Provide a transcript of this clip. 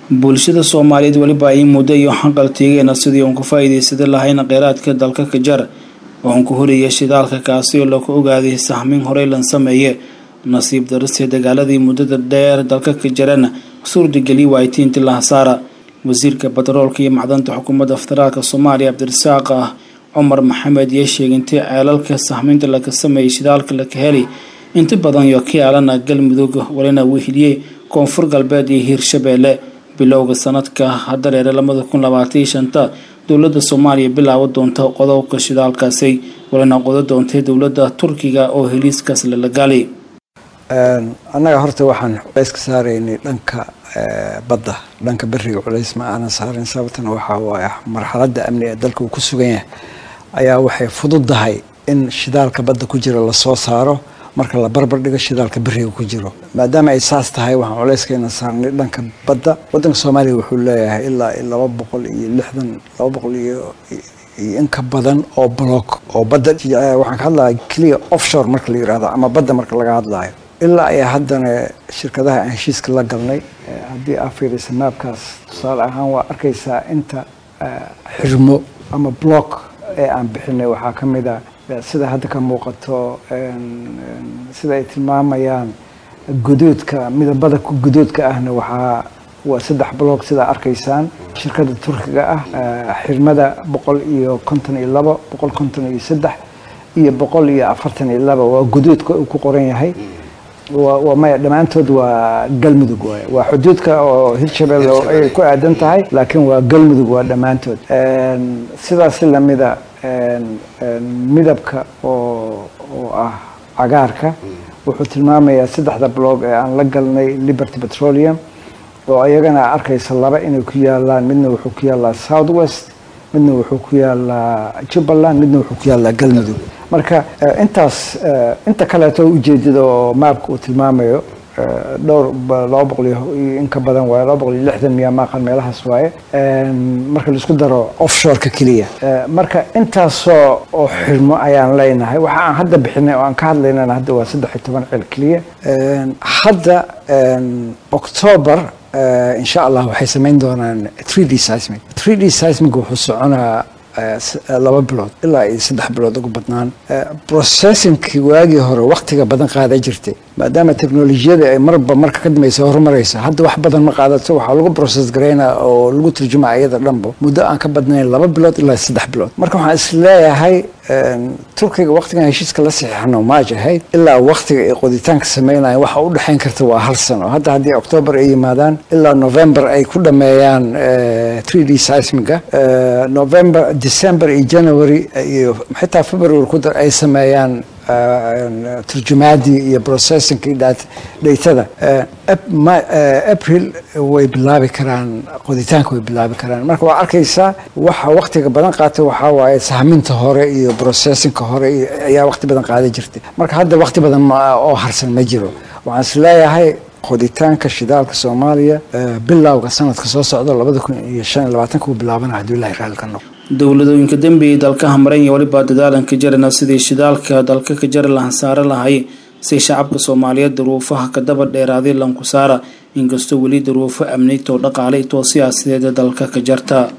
bulshada soomaaliyeed weliba ay muddo iyo xaqal teegeena sidii uun ku faa'iidaysada lahayn kheyraadka dalka kajar oo uun ku horaya shidaalka kaasi oo lagu ogaaday sahmin horey lan sameeye nasiib daristee dagaaladii muddada dheer dalka ka jarana suurdigeliy waaytiinti lahasaara wasiirka batroolka iyo macdanta xukuumadda federaalk soomaaliya cabdirasaaq ah cumar maxamed iyo sheegintay ceelalka sahminta laga sameeyey shidaalka laka helay inta badan iyo ka yaalana galmudug walina weheliyey koonfur galbeed iyo hiirshabeelle bilowga sanadka hadareere lamada kun labaatan iyo shanta dowladda soomaaliya bilaabo doonta qodobka shidaalkaasi walina qodo doontay dowladda turkiga oo heliiskaas lalagaali annaga horta waxaan culays ka saaraynay dhanka badda dhanka beriga culays ma aanan saarin sababtana waxaa waaye marxaladda amni ee dalka uu ku sugan yahay ayaa waxay fududahay in shidaalka badda ku jira lasoo saaro marka la barbar dhigo shidaalka beriga ku jiro maadaama ay saas tahay waxaan culayskayna saarnay dhanka badda waddanka soomaaliya wuxuu leeyahay ilaa laba boqol iyo lixdan laba boqol iyo iyo in ka badan oo block oo badda waxaan ka hadlaya clear offshore marka la yirahdo ama badda marka laga hadlayo ilaa ay haddana shirkadaha aan heshiiska la galnay haddii aa fiirisa maabkaas tusaale ahaan waa arkaysaa inta xirmo ama block ee aan bixinay waxaa ka mid a sida hadda ka muuqato sida ay tilmaamayaan guduudka midabada guduudka ahna waxaa waa saddex block sidaa arkaysaan shirkadda turkiga ah xirmada boqol iyo konton iyo labo boqol konton iyo saddex iyo boqol iyo afartan iyo laba waa guduudka uu ku qoran yahay waa maya dhammaantood waa galmudug waay waa xuduudka oo hirshabelle ay ku aadan tahay laakiin waa galmudug waa dhammaantood sidaasi lamida midabka oo oo ah cagaarka wuxuu tilmaamayaa saddexda blog ee aan la galnay liberty petroleum oo iyagana arkaysa laba inay ku yaalaan midna wuxuu ku yaalaa south west midna wuxuu ku yaalaa jubbaland midna wuxuu ku yaalaa galmudug marka intaas inta kaleeto ujeedada oo maabka uu tilmaamayo dhowr laba boqol iyo in ka badan waaye laba boqol iyo lixdan miya maaqan meelahaas waaye marka laisku daro offshoreka keliya marka intaasoo oo xirmo ayaan leenahay waxa aan hadda bixinay oo aan ka hadlaynana hadda waa saddex iyo toban cel keliya hadda october insha allah waxay samayn doonaan three d seismic three d seismic wuxuu soconaa laba bilood ilaa iyo saddex bilood ugu badnaan processingkii waagii hore waktiga badan qaada jirtay maadaama teknolojiyada ay marba marka ka dambaysa horumaraysa hadda wax badan ma qaadato waxaa lagu process garaynaa oo lagu turjumaa iyada dhanbo muddo aan ka badnayn laba bilood ilaa saddex bilood marka waxaan is leeyahay turkiga waktigan heshiiska la saxiixano maaj ahayd ilaa waktiga ay qoditaanka samaynayan waxa u dhexayn karta waa hal sano hadda haddii octoobar ay yimaadaan ilaa november ay ku dhameeyaan three d seismiga november december iyo january iyo xitaa february ku dar ay sameeyaan turjumaadii iyo processingkii dhaytada april way bilaabi karaan qoditaanka way bilaabi karaan marka waa arkaysaa waxa waktiga badan qaata waxaa waaye sahminta hore iyo processingka hore ayaa wakti badan qaada jirtay marka hadda wakti badan oo harsan ma jiro waxaan is leeyahay qoditaanka shidaalka soomaaliya bilowga sanadka soo socda labada kun iyo shan iyo labaatanka uu bilaabana hadduu ilahi raalli ka noqo dowladooyinka dambeeyay dalkaha maran iyo weliba dadaalanka jarana sidii shidaalka dalka ka jari lahan saare lahay si shacabka soomaaliyeed daruufaha ka daba dheeraaday lanku saara inkastoo weli daruufo amnitoo dhaqaalay too siyaasadeeda dalka ka jarta